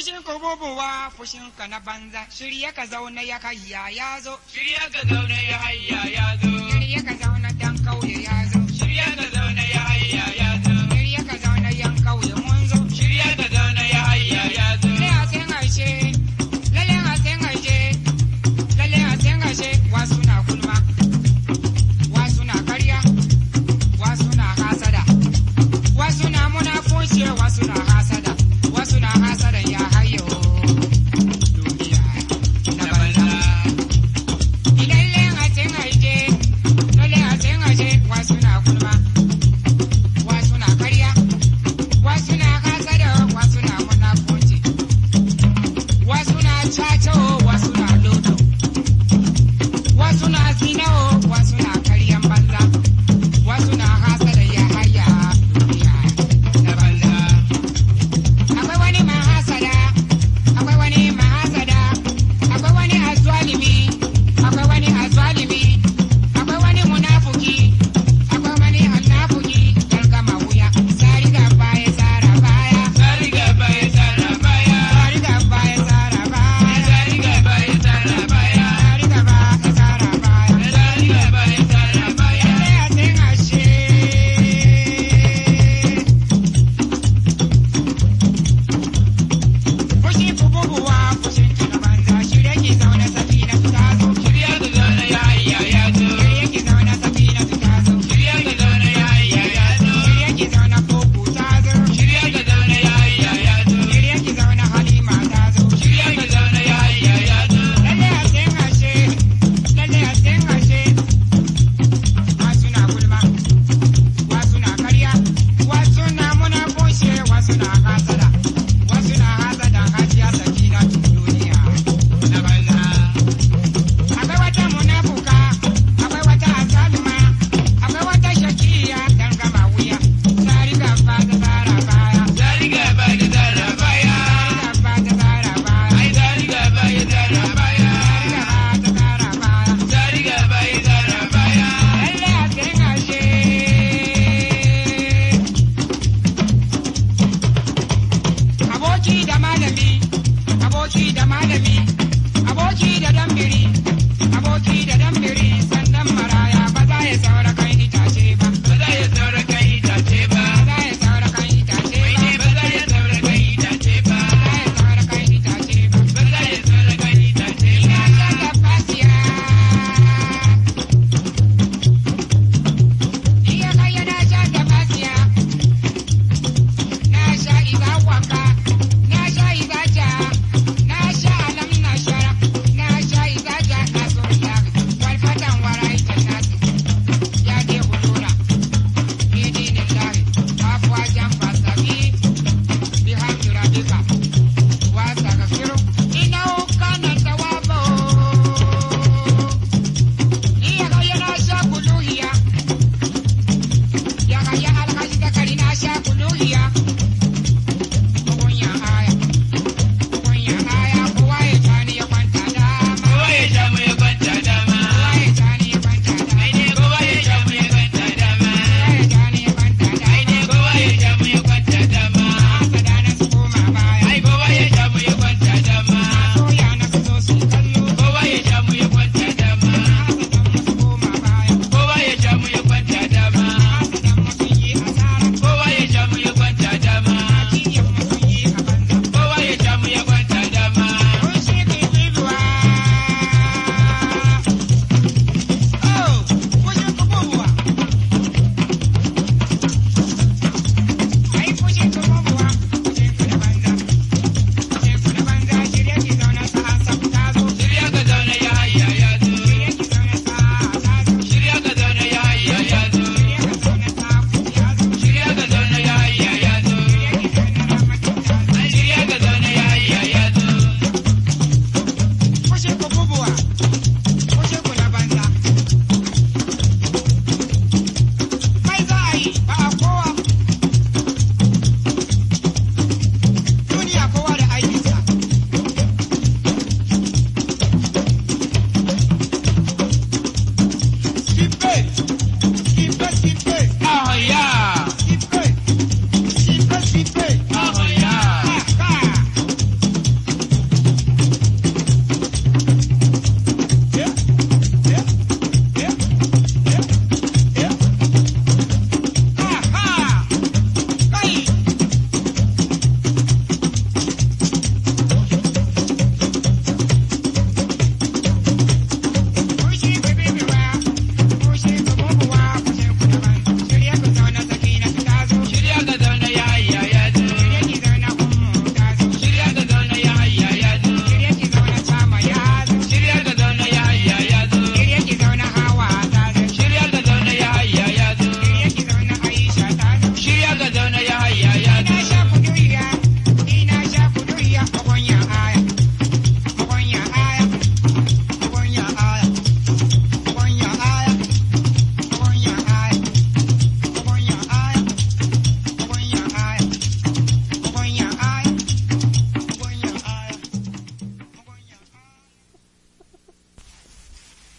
Fushin ku bubuwa fushin ka na banza, shirye ka zauna ya hayya ya zo, Shirya ka zaune ya hayya ya zo. shirye ka zauna dan kauye ya zo, Shirya ka zaune ya hayya ya zo. shirye ka zauna yan kauye mun zo. Shirya ka zaune ya hayya ya zo. Lalle a sen aishe, lalle a sen aishe, lalle a sen aishe, wasu na gulma, wasu na karya, wasu na hasada, wasu na munafunci, wasu na hasada, wasu na hasada ya hayo. Duniya na Na banza. banza. Lalle a sen aishe, lalle a sen aishe, wasu na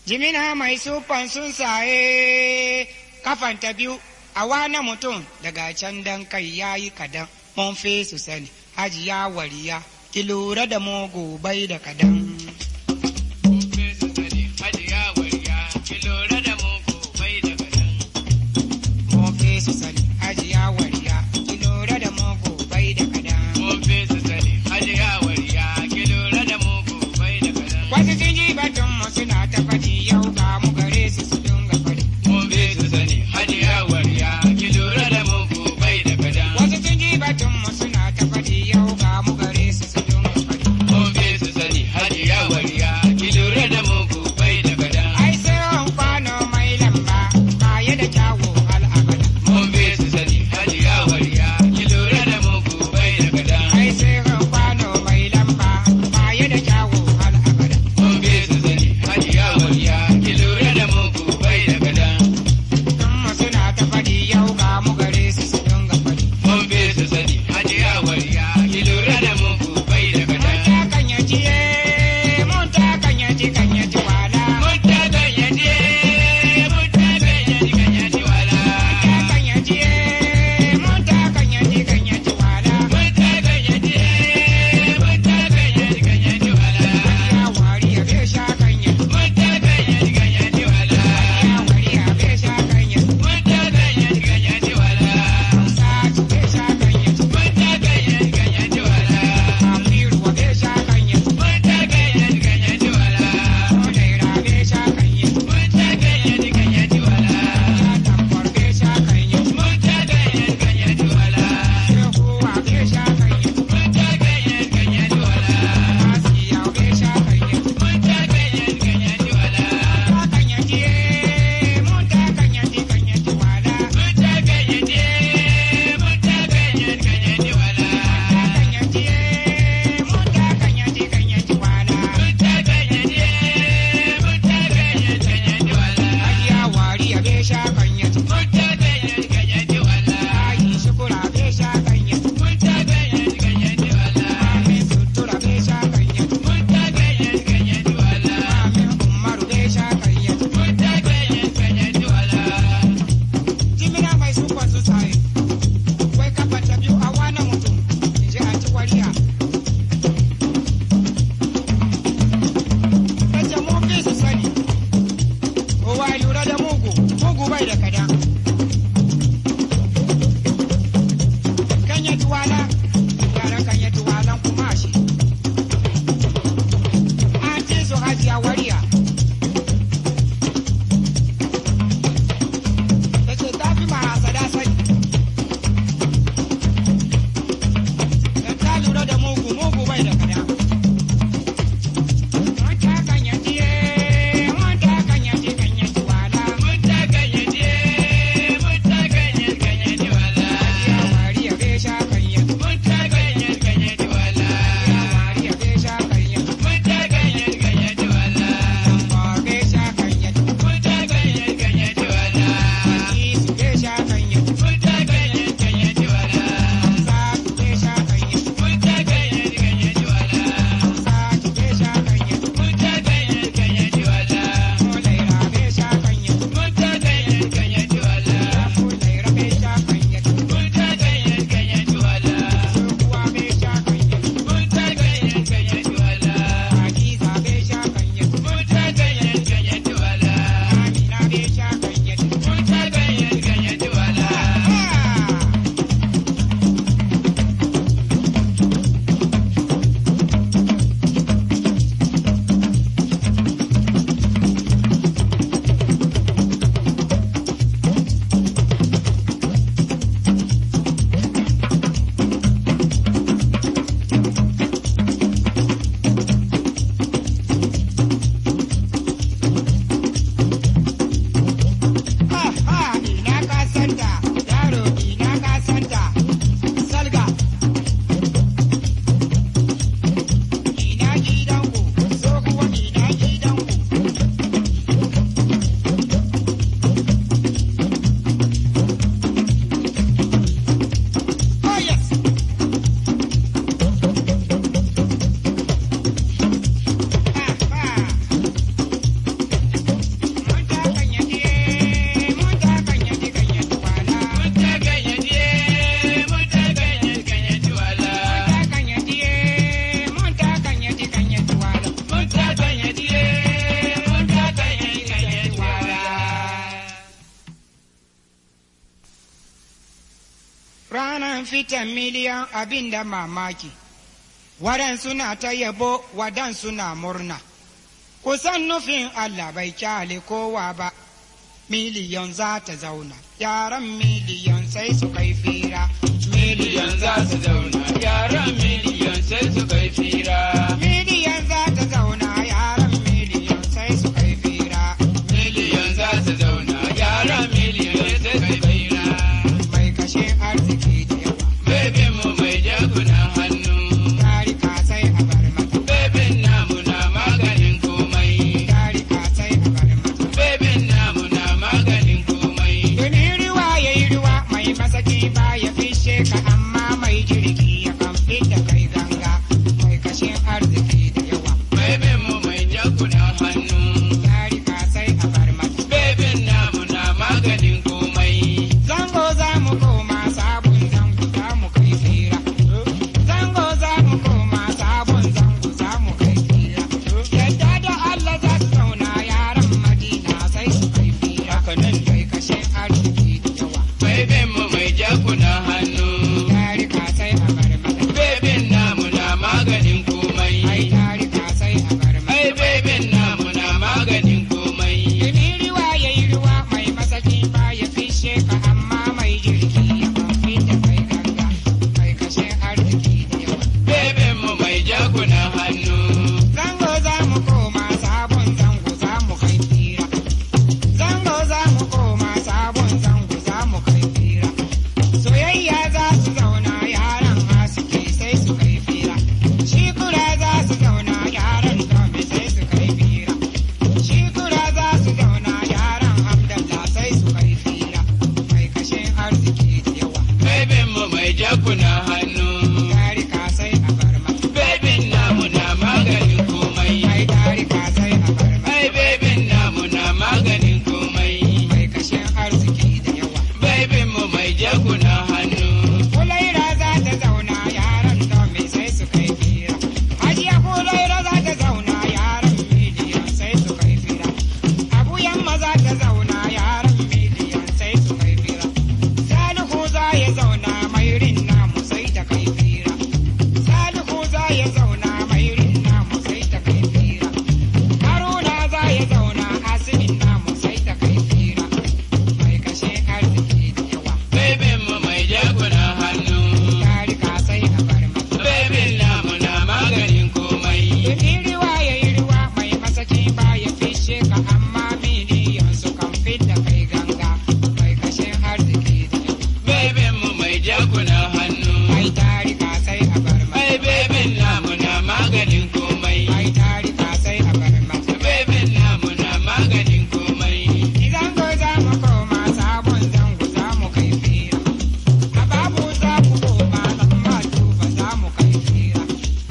Jimina mai sufan sun saye kafanta biyu a wana mutum daga can dan kai ya yi kadan mun fi su sani hajiya wariya ki lura da mugu bai da kadan. Mun fi su sani hajiya wariya ki lura da mugu bai da kadan. Mun fi su sani hajiya wariya ki lura da mugu bai da kadan. Mun fi su sani hajiya wariya ki lura da mugu bai da kadan. Wasu sun ji batun mu suna ta faɗi yau ga mu gare su su dinga faɗi. Mun fi su sani hajiya wariya ki lura da mugu bai da kadan. Wasu sun ji batun mu suna ta faɗi yau ga mu gare su su dinga faɗi. Mun fi su sani hajiya fitan miliyan abin da mamaki, waɗansu na ta yabo waɗansu na murna. Kusan nufin Allah bai kyale kowa ba, miliyan za ta zauna, yaran miliyan sai su kai fira. Miliyan za su zauna, yaran miliyan sai su kai fira. Miliyan za ta zauna, yaran miliyan sai su kai fira. Miliyan za su zauna, yaran miliyan sai su kai fira. Mai kashe arziki da yawa, Bebin mu mai jagunan hannu. tarika sai a bar mata, Bebin namu na maganin komai. tarika sai a bar mata. Bebin namu na maganin komai. Domin ruwa ya yi ruwa mai masaki ba ya fishe ka amma mai jirgi ya kan fita kai ganga mai kashin arziki da yawa. Bebin mu mai jagunan hannu. Tarika sai a bar mata. Bebin namu na maganin komai. Zango za mu koma sabon zango za mu kai fira. Zango za mu koma sabon zango za mu kai fira. Yadda da Allah za su zauna yaran Madina sai su kai fira. Mai kashin arziki da yawa. Bebin mu mai jagunan hannu. Tarika sai a bar mata. Bebin namu na maganin komai. Ai tarika sai a bar mata. Ai bebin namu na maganin komai. Domin ruwa ya yi ruwa mai masaki ba ya fishe ka amma mai jirgi ya kan da kai ganga mai kashe arziki da yawa. Bebin mu mai jagunan hannu. Zango za mu koma sabon zango za mu kai fira. Zango za mu koma sabon zango za mu kai fira. Soyayya za su zauna yaran haske sai su kai fira. Shi kura za su zauna yaran dome sai su kai fira. Shi kura za su zauna yaran Hamdallah sai su kai fira. Mai kashin arziki da yawa. Bebin mu mai jagunan hannu. Tarika sai a bar mata. Bebin namu na maganin komai. Ai tarika sai a bar mata. Ai bebin namu na maganin komai. Mai kashin arziki da yawa. Bebin mu mai jagunan hannu. Kulaira za ta zauna yaran domin sai su kai fira. Hajiya Kulaira za ta zauna yaran miliyan sai su kai fira. Abu yamma za ta zauna yaran miliyan sai su kai fira. Salihu za ya zauna mairin namu sai ta kai fira. Salihu za ya zauna mairin namu sai ta kai fira. Haruna za ya zauna asinin namu sai ta kai fira. Mai kashe arziki da yawa. Bebin mu mai jagunan hannu. Tarika sai a bar mata. Bebin namu na maganin komai. Domin ruwa ya yi ruwa mai masaki ba ya fishe ka amma miliyan su kan fidda kai ganga mai kashin arziki da yawa. Bebin mu mai jagunan hannu. Ai tarika sai a bar mata. Ai bebin namu na maganin komai. Ai tarika sai a bar mata. Bebin namu na maganin komai. Idan ko za mu koma sabon zango za mu kai fira. A babu za ku koma lamma tuba za mu kai fira.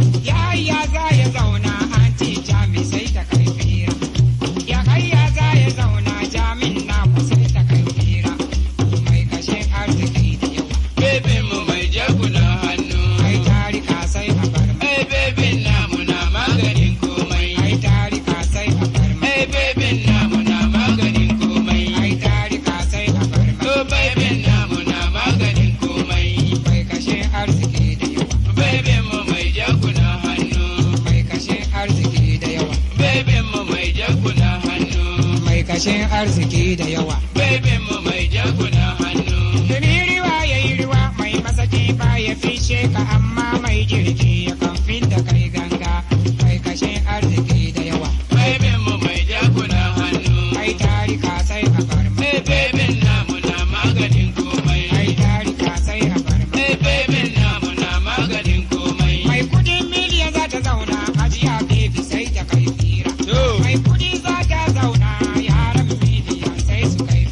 Yaya za ya zauna anti jami sai ta kai fira. Ya hayya za ya zauna jamin namu sai ta kai fira. Mai kashe arziki da yawa. Bebin mu mai jagunan hannu. Ai tarika sai a bar mata. Ai bebin namu na maganin komai. Ai tarika sai a bar mata. Ai bebin namu na maganin komai. Ai tarika sai a bar mata. To bebin namu na maganin komai. Mai kashe arziki da yawa. Bebin mu mai jagunan hannu. Mai kashe arziki da yawa. Bebin mu mai jagunan hannu. Mai kashe arziki da yawa. Bebin mu mai jagunan hannu. Domin ruwa ya yi ruwa mai masaki ba ya fishe ka amma mai jirgi ya kan fidda kai ganga mai kashe arziki da yawa. Bebin mu mai jagunan hannu. Ai tarika sai a bar ma. Ai bebin namu na maganin komai. Ai tarika sai a bar ma. Ai bebin namu na maganin komai. Mai kudin miliyan za ta zauna hajiya bebi sai ta kai fira. To. Mai kudi za ta zauna yaran miliyan sai su kai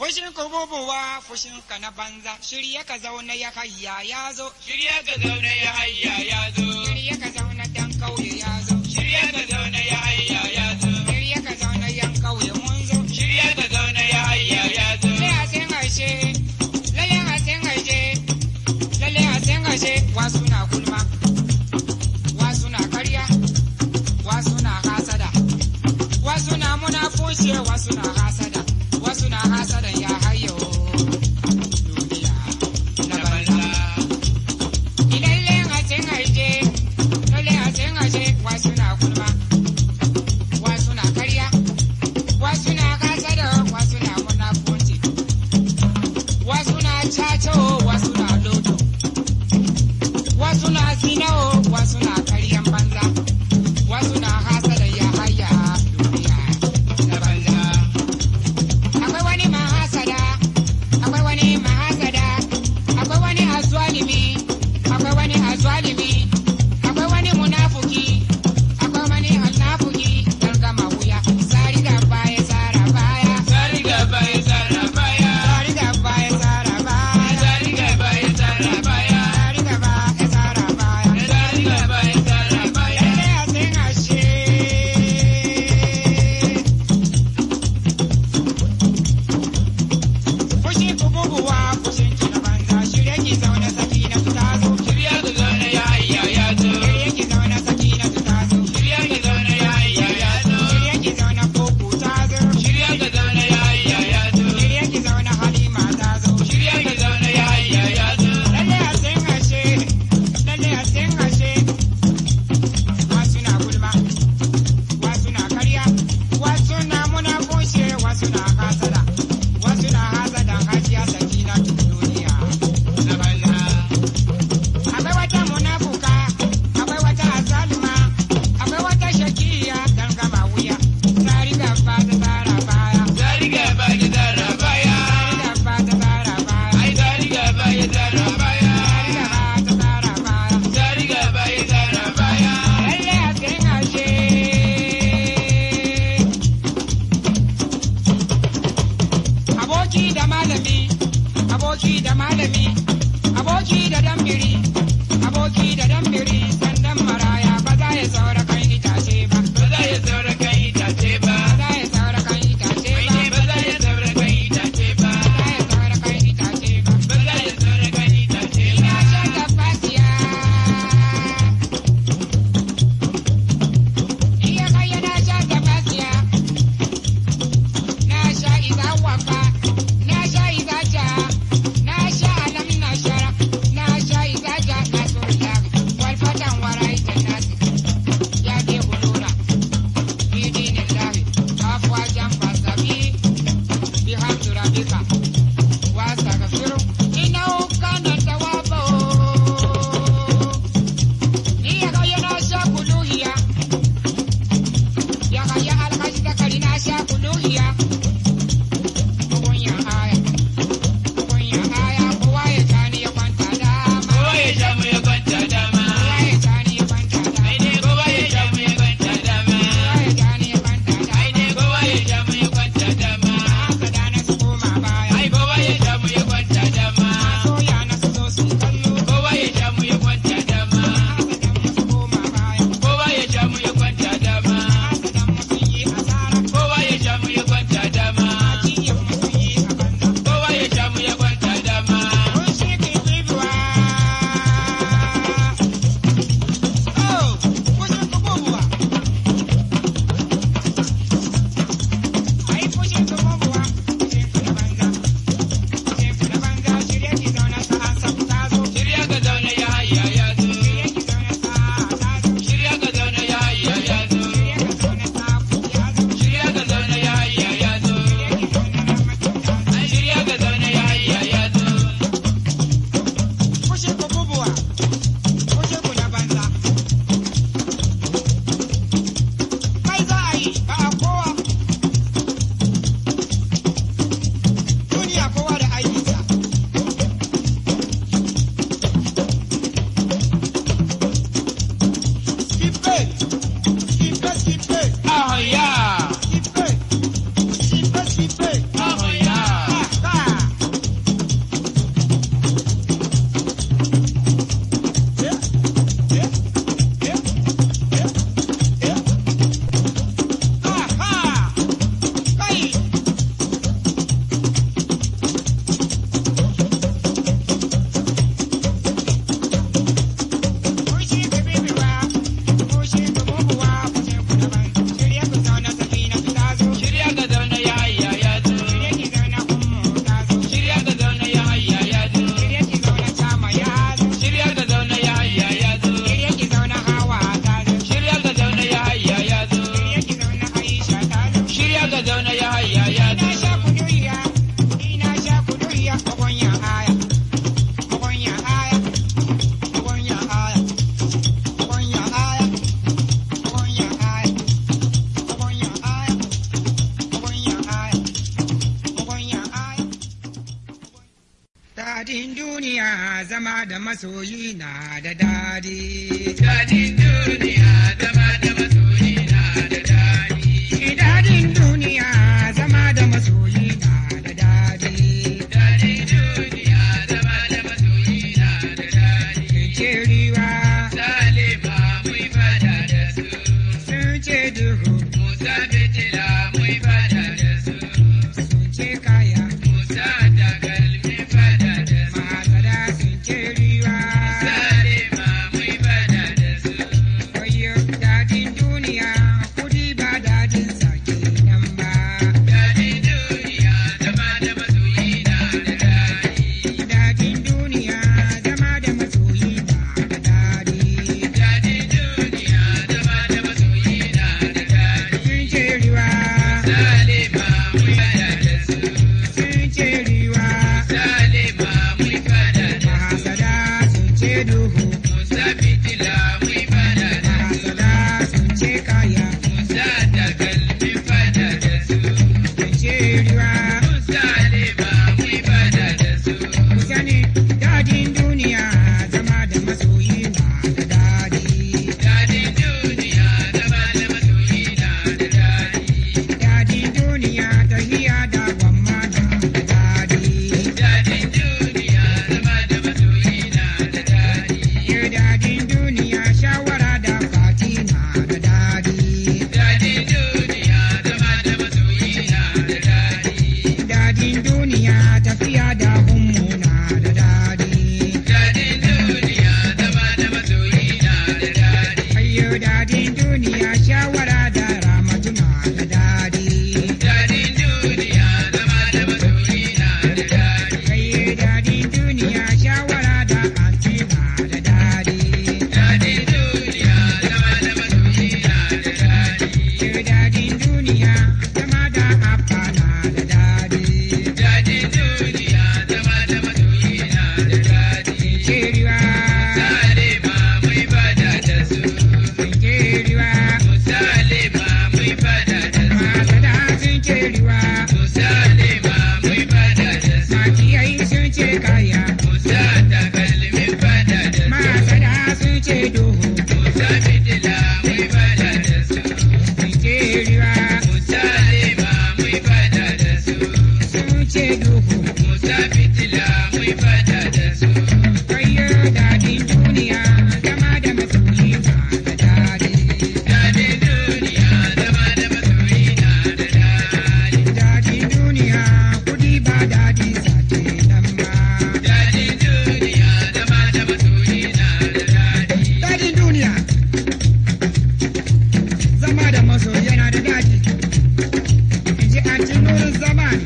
Fushin ku bubuwa fushin ka na banza, shirye ka zauna ya hayya ya zo, Shirya ka zauna ya hayya ya zo. shirye ka zauna dan kauye ya zo, Shirya ka zauna ya hayya ya zo. shirye ka zauna yan kauye mun zo. Shirya ka zauna ya hayya ya zo. Lalle a sen aishe, lalle a sen aishe, lalle a sen aishe, wasu na gulma, wasu na karya, wasu na hasada, wasu na munafuce, wasu na hasada, wasu na hasada ya hayo duniya na banza. Ilalle a sen aishe, lalle a sen aishe, wasu na gulma, wasu na karya, wasu na hasada, wasu na munafuci. wasu na caco wasu na lodo wasu na zinao wasu na karyan banza wasu na hasada ya haya duniya na banza akwai wani mahasada akwai wani mahasada akwai wani azwalimi akwai wani azwalimi akwai wani munafuki akwai wani munafuki dan gama wuya sari da baya sara baya Sari gaba ya tsara baya. sari da baya sara baya Sari gaba ya tsara baya. sari da baya sara baya Sari gaba ya tsara baya. lalle a sen ashe fushi ku bubuwa fushin ki na banza shirye ki zaune saki na su tazo Shirya ka zauna ya hayya ya zo. shirye ki zaune saki na su tazo Shirya ka zauna ya hayya ya zo. shirye ki zaune koko tazo Shirya ka zauna ya hayya ya zo. shirye ki zaune halima tazo Shirya ka zauna ya hayya ya zo. lalle a sen ashe lalle a sen ashe wasu na gulma wasu na karya wasu na munafushe wasu na hasada wasu na hasada hajiya sakina duniya Na banza. akwai wata munafuka akwai wata azalima akwai wata shakiya dan gama wuya tari gaba ta tsara baya Sari gaba ya tsara baya. tari gaba ta tsara baya Ai sari gaba ya tsara baya. tari gaba ta tsara baya Sari gaba ya tsara baya. lalle a sen ashe aboki da malami aboki da malami aboki da dambiri aboki da dambiri sandan maraya ba za ya saura kan itace ba Ba za ya saura kan itace ba. ba za ya saura kan itace Mai ba ne ba za ya saura kan itace ba. ba za ya saura kan itace ba Ba za ya saura kan itace ina ba. sha tafasiya iya kai na sha tafasiya na sha iza wafa na sha iza ja na sha alam na shara na sha iza ja na surta wal fatan warai jannati ya de bulura fi dinillahi afwa jam fasabi bihamdu rabbika واستغفره انه كان توابا يا غيا ناشا كلوهيا يا غيا الحاج ذكري ناشا كلوهيا ويا آية ويا آية ويا ثاني يقانتا داما Kowa ya sha mu ya kwanta dama. ويا ثاني يقانتا Ai ne داما kowa ya sha mu ya kwanta dama. ويا ثاني يقانتا Ai ne داما kowa ya sha mu ya kwanta dama. أصدانا سكوما بايا Ai kowa ya sha mu ya kwanta dama. سويا نسوسو سكالو Kowa ya sha mu ya kwanta dama. أصدانا سكوما بايا Kowa ya sha mu ya kwanta dama. أصدانا مسيي أسارة Kowa ya sha mu ya kwanta dama. Ajiye musuyi a banza. Kowa ya sha mu ya kwanta dama. Kun shi ke tsibiwa. Oh, kun shi ku bubuwa. Ai, kun shi ku bubuwa. Kun shi ku na banza. Kun shi ku na banza. Shirye ki zauna sa'a sabu ta zo. Shirya ka zauna ya hayya ya zo. Shirye ki zauna sa'a ta zo. Shirya ka zauna ya hayya ya zo. Shirye ka zauna sa'a ku ya zo. Shirya ka zauna ya hayya ya zo. Shirye ki zauna ramatu ta zo. Ai shirya ka zauna ya hayya ya zo. Kun shi ku bubuwa. Kun shi ku na banza. Kai za a yi ba a kowa. Duniya kowa da aikinsa. Skippe, skippe, skippe, Ahoya! skippe, skippe, skippe. Ahoya! Ah, zama da masoyi na da dadi. Dadin duniya zama da masoyi na da daɗi. Dadin duniya zama da masoyi na da dadi. Dadin duniya zama da masoyi na da daɗi. Ce riwa Salima mun fada da su. sun ce duhu Musa fitila mun fada da su. sun ce kaya. Musa takalmi fada da su. Masada sun ce riwa. Salima mun fada da su. Wayo dadin duniya kudi ba dadin sake nan ba. Dadin duniya zama da masoyi na da daɗi. Dadin duniya zama da masoyi na da dadi. Dadin duniya zama da masoyi na da daɗi. Sun ce riwa. Salima mun fada da su. sun ce riwa. Salima mun fada da su. Mahasada sun ce duhu. Musa fitila mun fada da su. Mahasada sun ce kaya. Musa takalmi fada da su. Sun ce riwa. Salima mun fada da su. Ku sani dadin duniya zama da masoyi na da dadi. Dadin duniya zama da masoyi na da daɗi. Dadin duniya tahiya da gwamma na da dadi. Dadin duniya zama da masoyi na da daɗi. Yau dadin duniya shawara da fati na da dadi. Dadin duniya zama da masoyi na da daɗi. Dadin duniya tafiya da hummu na da dadi. Dadin duniya zama da masoyi na da daɗi. Ayyo dadin duniya shawara da ramatu na da dadi. Dadin duniya zama da masoyi na da daɗi. Ayyo dadin duniya shawara da anti na da dadi. Dadin duniya zama da masoyi na da daɗi. Ayyo dadin duniya zama da abba na da dadi. Dadin duniya zama da masoyi na da daɗi. Keriwa, Salima mun fada da su. keriwa, Salima mun fada da su. masada sun keriwa, Salima mun fada da su. makiyai sun ce kaya, Musa takalmi fada da su. masada sun ce duhu. Musa fitila mun fada da su. Keriwa, Salima mun fada da su. sun ce duhu. Musa fitila mun fada da su. Ayyo dadin duniya zama da masoyi na da dadi. Dadin duniya zama da masoyi na da daɗi. Dadin duniya kudi ba dadin sake nan ba. Dadin duniya zama da masoyi na da daɗi. Dadin duniya zama da masoyi yana da dadi. In ji an ci nurin zamani.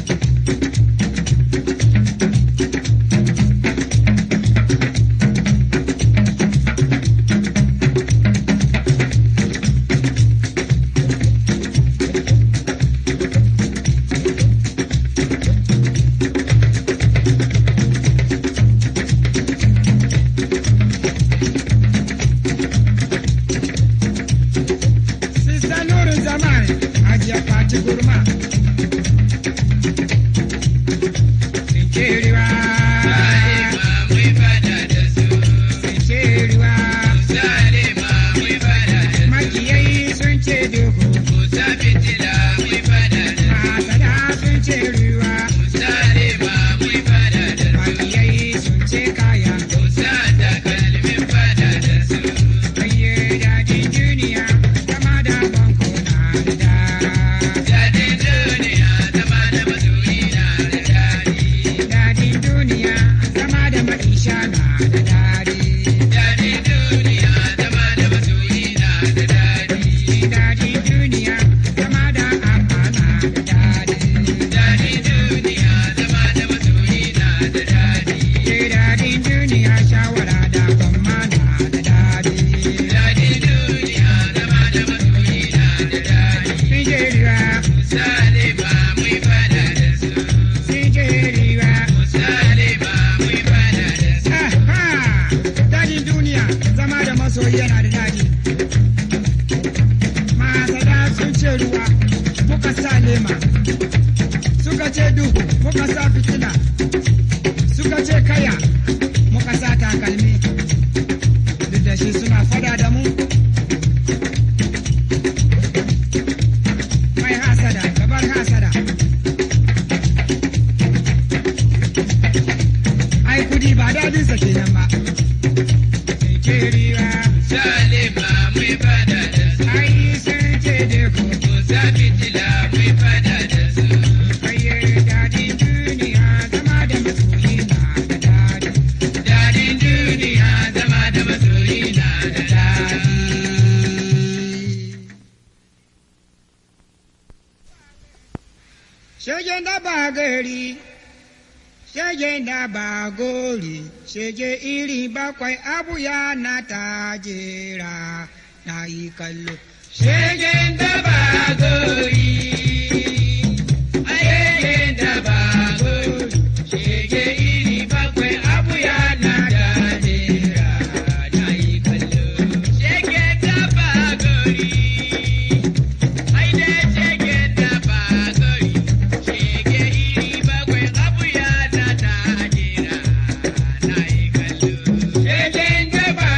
Sista nurin zamani hajiya fati gurma. Sinkeriwa, Salima mun fada da su. sinkeriwa. Salima mun fada da su. Makiyai sun ce duhu, Musa fitila mun fada da su. masada sun ce ruwa. Salima mun fada da su. Makiyai sun ce kaya. Musa takalmin fada da su. Ayye dadin duniya, zama da banko na da da. Dadin duniya zama da masoyi na da daɗi. Dadin duniya, zama da maisha na da dadi. Dadin duniya zama da masoyi na da daɗi. Dadin duniya, zama da abba na da dadi. Dadin duniya zama da masoyi na da daɗi. Ke dadin duniya, shawara da gwamma na da dadi. Dadin duniya zama da masoyi na da daɗi. Sijeriwa, Salima mun fada da su. sijeriwa. Salima mun fada da su. Aha! Dadin duniya, zama da masoyi yana da dadi. Masada sun ce ruwa, muka sa lema. Suka ce duhu, muka sa fitila. Suka ce kaya, muka shiri ba. Salima mai fada da su. Ai sun ce da ku. Musa fitila mai fada da su. Kaye daɗin duniya zama da masoyi na da daɗi. Daɗin duniya zama da masoyi na da daɗi. Shegen da ba gari, shegen da ba gori, shege iri bakwai abu ya na tajera na yi kallo. Shegen da ba gori, shegen da ba gori, shege iri bakwai abu ya na dajera na yi kallo. Shegen da ba gori, ai dai shegen da ba gori, shege iri bakwai abu ya na dajera na yi kallo. Shegen da ba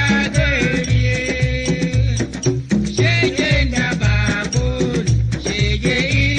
gori. Shege da ba gori, shege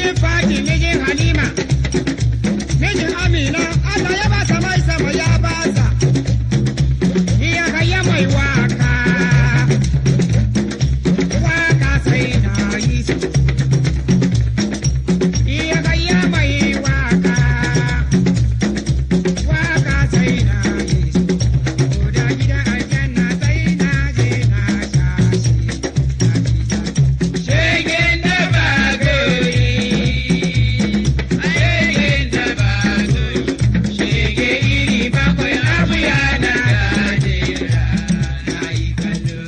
mijin Fati, mijin Halima, mijin Amina, Allah ya ba sa mai sama ya ba sa. Iya ga ya mai waka, waka sai na yi su. Iya ga ya mai waka, waka sai na yi su. Koda gidan aljanna sai na je na sha shi, na ji daɗi. Shegen da ba gori, shegen da ba gori, shege iri bakwai abu yana dajera na yi kallo.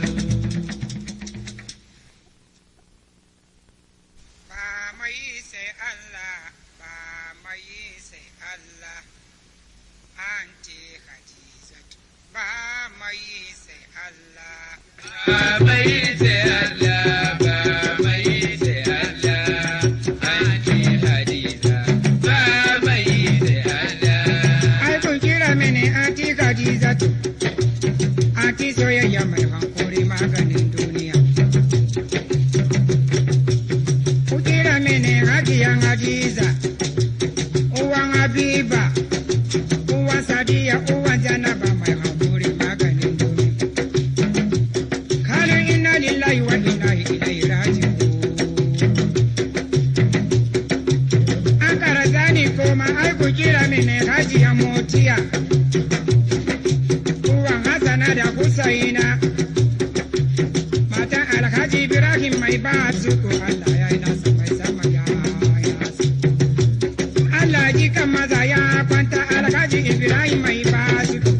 Ba mai sai Allah, ba mai sai Allah, an ce Hadizatu. Ba mai sai Allah, Babai sai Allah, babai sai Allah, Aunty Hadiza. Babai sai Allah, ai kun kira mini anti Hadizatu. Anti soyayya mai hankuri maganin duniya. Ku kira mini hajiyan Hadiza, uwan Habiba, uwan Sadiya, uwan Janaba mai hankuri maganin duniya. Kalu inna lillahi wa inna ilaihi raji'un. An kara zani koma ai ku kira mini hajiya motiya. Uwan Hassana da Husaina. Matan Alhaji Ibrahim mai ba su ko Allah ya yi nasa mai sama ya yasa. Allah ji kan maza ya kwanta Alhaji Ibrahim mai ba su ko.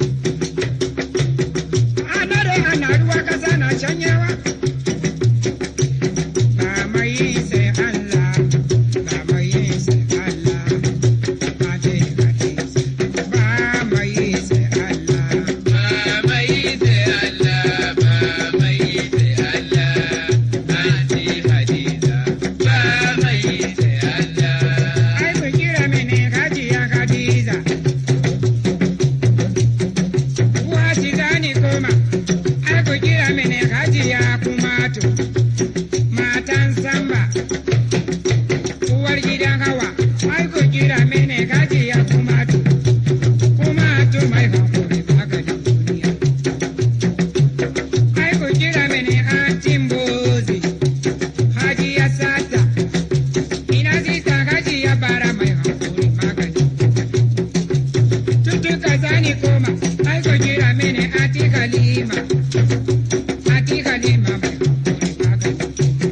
Ana da ana ruwa kasa na canyewa. Ba mai sai Allah, ba mai sai Allah, ba ce hadisi. Ba mai sai Allah, babai sai Allah, babai sai Allah, Aunty Hadiza. Babai sai Allah. ai ku kira mini hajiya Hadiza. Uwa ci zani koma, ai ku kira mini hajiya Kumatu. Matan Samba, uwar gidan Hawa, ai ku kira mini hajiya Kumatu. Kumatu mai hankuri maganin duniya. Ai ku kira mini Antin Bozi, Hajiya Sata. Ina zita gaji ya bara mai hankuri magani. Tutuka zani koma, ai ko jira mini ati kalima. Ati kalima mai hankuri magani.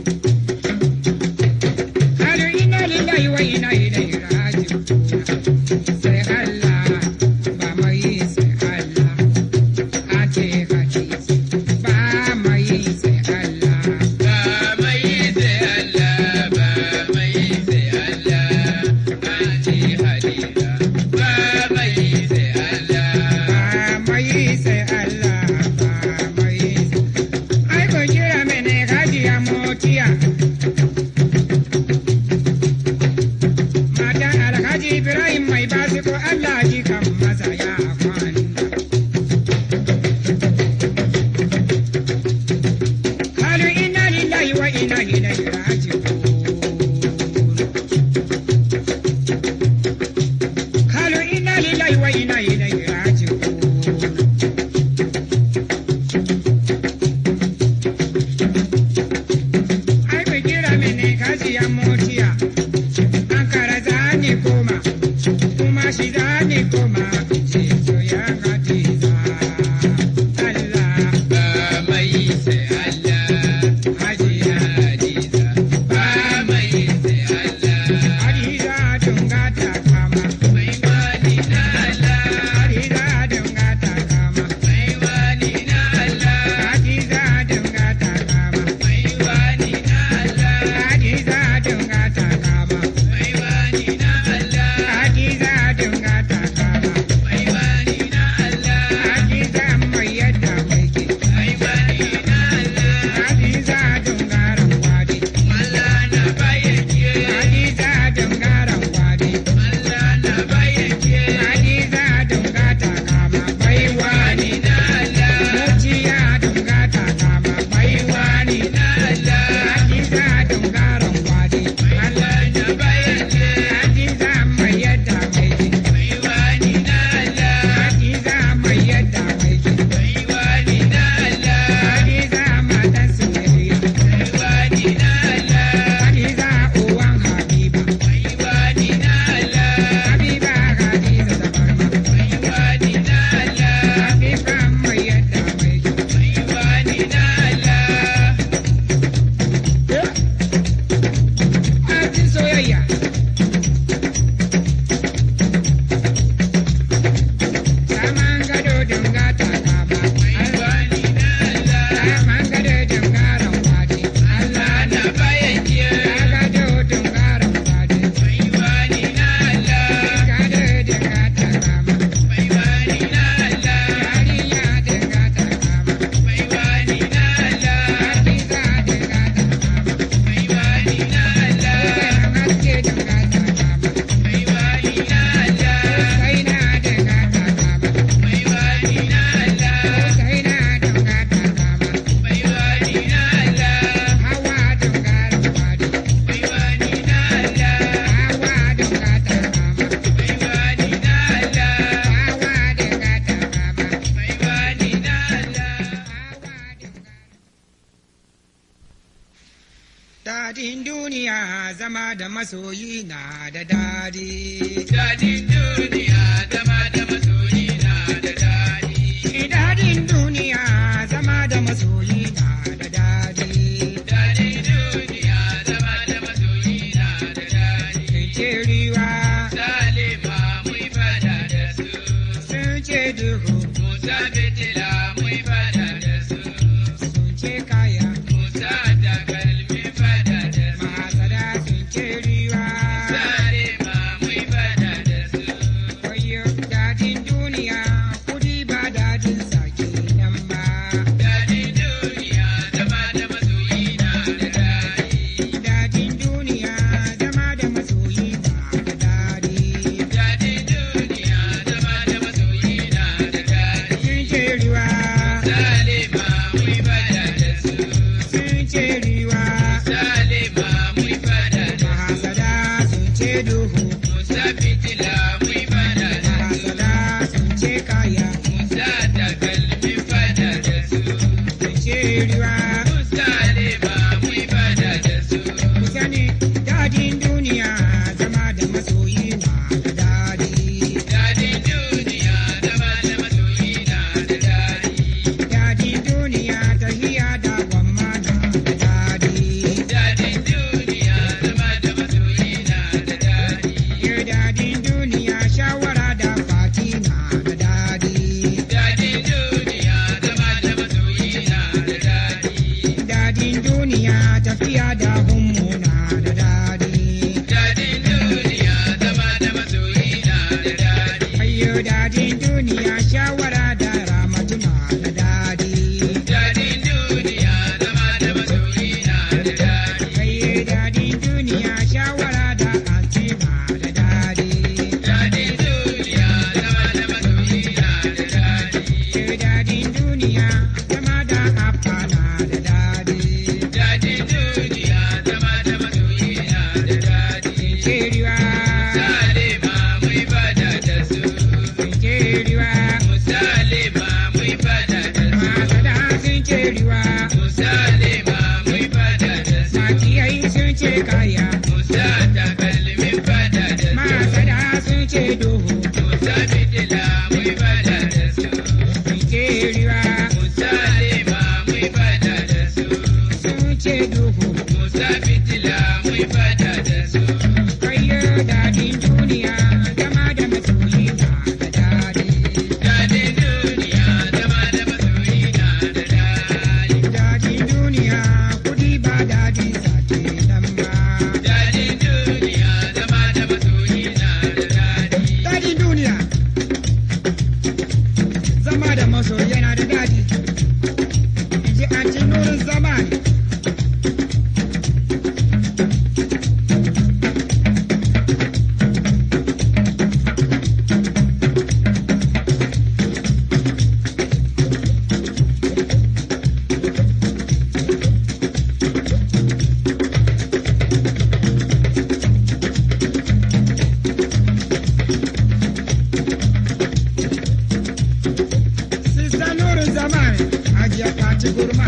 Halu ina lillahi wa ina ilaihi raji'un. Sai Allah, ba mai sai Allah. Ati hadisi, ba mai sai Allah. Babai sai Allah, babai sai Allah, Aunty Hadiza. Babai sai Allah. Ba mai sai Allah, ba mai Ai ko kira mene hajiya motiya. zama da masoyi na da dadi. Dadin duniya zama da masoyi na da daɗi. Dadin duniya zama da masoyi na da dadi. Dadin duniya zama da masoyi na da daɗi. Sun ce riwa, Salima mun fada da su. sun ce duhu, Musa fitila mun fada da su. sun ce kaya. Musa takalmin fada da su. Mahasada sun ce riwa. Salima mun fada da su. Wayo dadin duniya, kudi ba dadin sake nan ba. Dadin duniya zama da masoyi na da daɗi. Dadin duniya zama da masoyi na da dadi. Dadin duniya zama da masoyi na da daɗi. Sun ce riwa, Salima mun fada da su. sun ce riwa. Salima mun fada da su. Mahasada sun ce duhu, Musa fitila mun fada da su. mahasada sun ce kaya. Musa takalmin fada da su. Sun ce riwa, Salima mun fada da su. ku sani dadin duniya zama da masoyi na da dadi. Dadin duniya zama da masoyi na da daɗi. Dadin duniya tahiya da gwamma na da dadi. Dadin duniya zama da masoyi na da daɗi. Ye dadin duniya shawara da fati na da dadi. Dadin duniya zama da masoyi na da daɗi. Dadin duniya tafiya da hummu na da dadi. Dadin duniya zama da masoyi na da daɗi. Ayyo dadin duniya shawara da ramatu na da dadi. Dadin duniya zama da masoyi na da daɗi. Ayye dadin duniya shawara da anti na da dadi. Dadin duniya zama da masoyi na da daɗi. Ayyo dadin duniya zama da appa na da dadi. Dadin duniya zama da masoyi na da daɗi. Keriwa, Salima mun fada da su. keriwa, Salima mun fada da su. masada sun keriwa, Salima mun fada da su. makiyai sun ce kaya, Musa takalmin fada da su. masada sun ce duhu, Musa fitila mun fada da su. keriwa, Salima mun fada da su. sun ce duhu, Musa fitila mun fada da su. kayo dadin duniya, zama da masoyi na da dadi. Dadin duniya zama da masoyi na da daɗi. Dadin duniya, kudi ba dadin sake nan ba. Dadin duniya zama da masoyi na da daɗi. Dadin duniya, zama da masoyi yana da dadi. In ji an ci nurin zamani. Sista nurin zamani, hajiya ta ci gurma.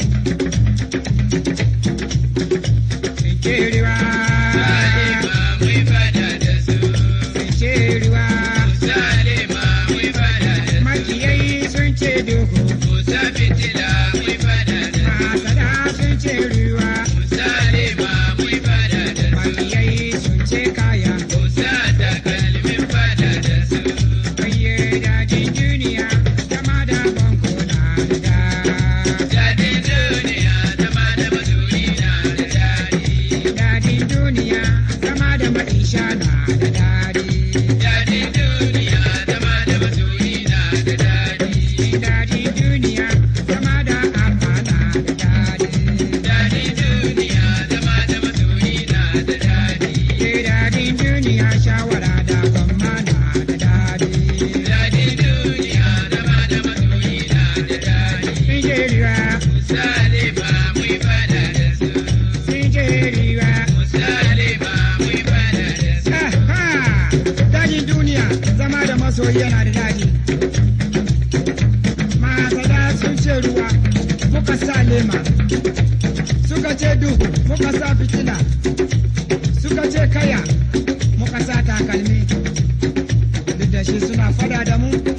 Sinkeriwa, Salima mun fada da su. sinkeriwa, Salima mun fada da su. makiyai sun ce duhu, Musa fitila mun fada da su. masada sun ce ruwa, Salima mun fada da su. makiyai sun ce kaya. Musa takalmin fada da su. Ayye dajin duniya, zama da banko na da da. Dadin duniya zama da masoyi na da daɗi. Dadin duniya, zama da maisha na da dadi. Dadin duniya zama da masoyi na da daɗi. Dadin duniya, zama da abba na da dadi. Dadin duniya zama da masoyi na da daɗi. Ke dadin duniya, shawara da gwamma na da dadi. Dadin duniya zama da masoyi na da daɗi. Nijeriya, Salima mun fada da su. Nijeriya. Salima mun fada da su. Aha! Dajin duniya, zama da masoyi yana da dadi. Masada sun ce ruwa, muka sa lema. Suka ce duhu, muka sa fitila. Suka da mu